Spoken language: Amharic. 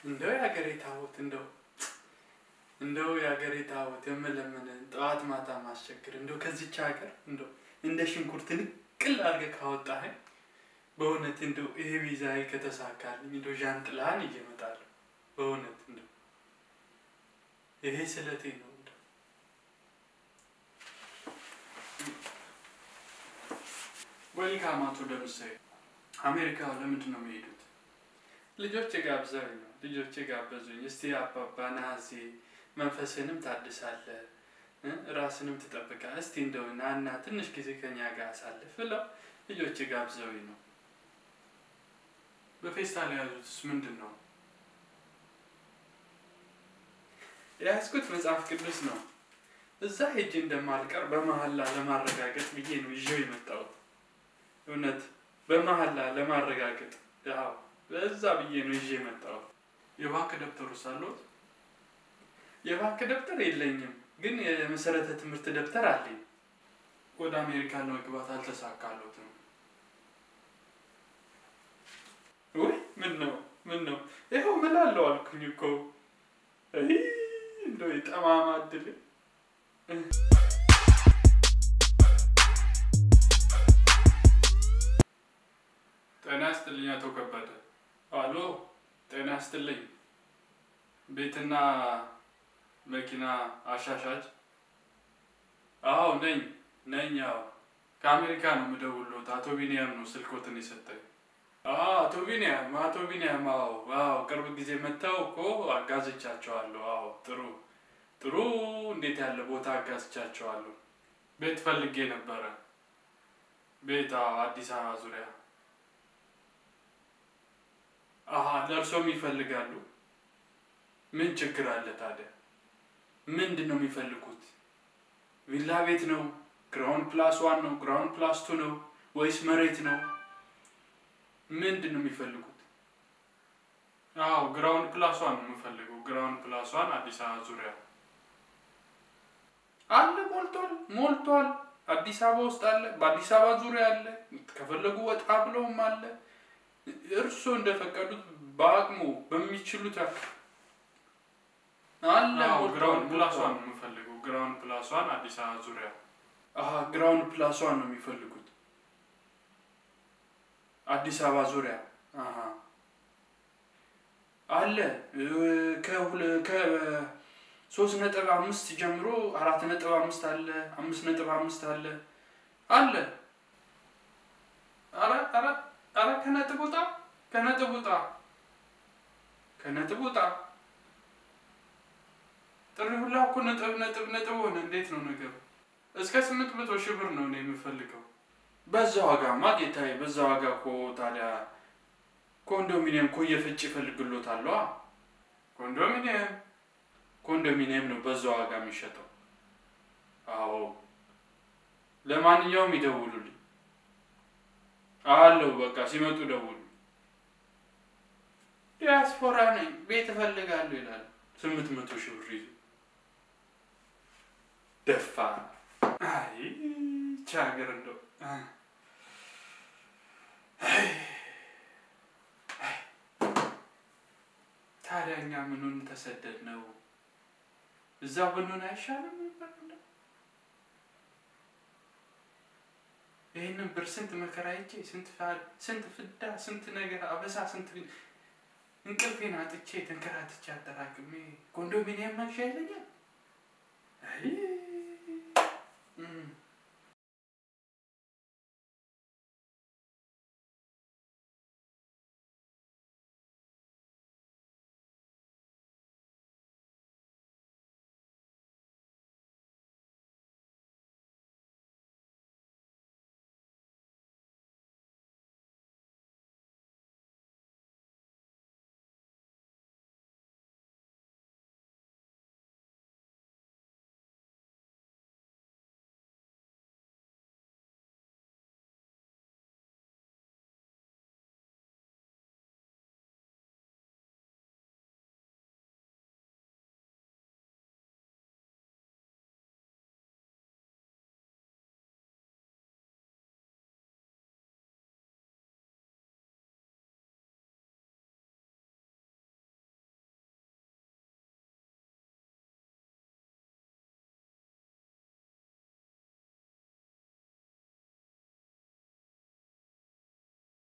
እንደው የሀገሬ ታቦት እንደው እንደው የሀገሬ ታቦት የምለምንን ጠዋት ማታ ማስቸግር እንደው ከዚች ሀገር እንደው እንደ ሽንኩርት ንቅል አድርገህ ካወጣኸኝ በእውነት እንደው ይሄ ቪዛዬ ከተሳካልኝ እንደው ዣንጥላህን እየመጣለሁ በእውነት እንደው ይሄ ስለቴ ነው። እንደው ወልካም አቶ ደምሳዬ አሜሪካ ለምንድን ነው የሚሄዱት? ልጆች ጋብዘውኝ ነው። ልጆች ጋበዙኝ። እስቲ አባባ ናዚ መንፈስንም ታድሳለህ እ ራስንም ትጠብቃለህ። እስቲ እንደው ናና ትንሽ ጊዜ ከኛ ጋር አሳልፍ ብለው ልጆች ጋብዘውኝ ነው። በፌስታል የያዙትስ ምንድን ነው? የያዝኩት መጽሐፍ ቅዱስ ነው። እዛ ሄጄ እንደማልቀር በመሀላ ለማረጋገጥ ብዬ ነው ይዤው የመጣሁት። እውነት በመሀላ ለማረጋገጥ ያው በዛ ብዬ ነው ይዤ የመጣሁት። የባንክ ደብተሩስ አለዎት? የባንክ ደብተር የለኝም፣ ግን የመሰረተ ትምህርት ደብተር አለኝ። ወደ አሜሪካ ለመግባት አልተሳካሎትም። ውይ ምን ነው ምን ነው ይኸው ምን አለው አልኩኝ እኮ አይ እንደው የጠማማ እድል ጤና ይስጥልኝ አቶ ከበደ። አሎ ጤና ይስጥልኝ። ቤትና መኪና አሻሻጭ? አዎ ነኝ ነኝ። አዎ ከአሜሪካ ነው የምደውልዎት። አቶ ቢኒያም ነው ስልኮትን የሰጠኝ። አዎ አቶ ቢኒያም አቶ ቢኒያም። አዎ አዎ ቅርብ ጊዜ መጥተው እኮ አጋዝቻቸዋለሁ። አዎ ጥሩ ጥሩ። እንዴት ያለ ቦታ አጋዝቻቸዋለሁ። ቤት ፈልጌ ነበረ። ቤት አዎ አዲስ አበባ ዙሪያ አሀ ለእርሶም ይፈልጋሉ? ምን ችግር አለ ታዲያ? ምንድን ነው የሚፈልጉት? ቪላ ቤት ነው? ግራውንድ ፕላስ ዋን ነው? ግራውንድ ፕላስ ቱ ነው ወይስ መሬት ነው? ምንድን ነው የሚፈልጉት? አዎ ግራውንድ ፕላስ ዋን ነው የምፈልገው። ግራውንድ ፕላስ ዋን አዲስ አበባ ዙሪያ አለ። ሞልቷል ሞልቷል። አዲስ አበባ ውስጥ አለ፣ በአዲስ አበባ ዙሪያ አለ። ከፈለጉ ወጣ ብለውም አለ። እርስዎ እንደፈቀዱት በአቅሙ በሚችሉት ያክል አለ። ግራውንድ ፕላስ ዋን ነው የምፈልገው። ግራውንድ ፕላስ ዋን አዲስ አበባ ዙሪያ። አሀ ግራውንድ ፕላስ ዋን ነው የሚፈልጉት አዲስ አበባ ዙሪያ። አሀ አለ ከሶስት ነጥብ አምስት ጀምሮ አራት ነጥብ አምስት አለ፣ አምስት ነጥብ አምስት አለ አለ። አረ አረ አረ ከነጥብ ውጣ ከነጥብ ውጣ ከነጥብ ውጣ። ጥሪ ሁላ እኮ ነጥብ ነጥብ ነጥብ ሆነ። እንዴት ነው ነገሩ? እስከ ስምንት መቶ ሺህ ብር ነው እኔ የምፈልገው። በዛ ዋጋማ ጌታዬ፣ በዛ ዋጋ እኮ ታዲያ ኮንዶሚኒየም እኮ እየፈጭ ይፈልግሎታል። ኮንዶሚኒየም ኮንዶሚኒየም ነው በዛ ዋጋ የሚሸጠው። አዎ ለማንኛውም ይደውሉልኝ አለው በቃ ሲመጡ ደውሉ። ዲያስፖራ ነኝ ቤት እፈልጋለሁ ይላል። ስምንት መቶ ሺህ ብር ይዞ ደፋ። አይ ይህች ሀገር እንደው ታዲያ እኛ ምኑን ተሰደድ ነው? እዛው ብንሆን አይሻልም ነበር? ይህንን ብር ስንት መከራ አይቼ ስንት ስንት ፍዳ ስንት ነገር አበሳ ስንት እንቅልፌን አጥቼ ተንከራትቼ አጠራቅሜ ኮንዶሚኒየም መግዣ ይለኛል። አይ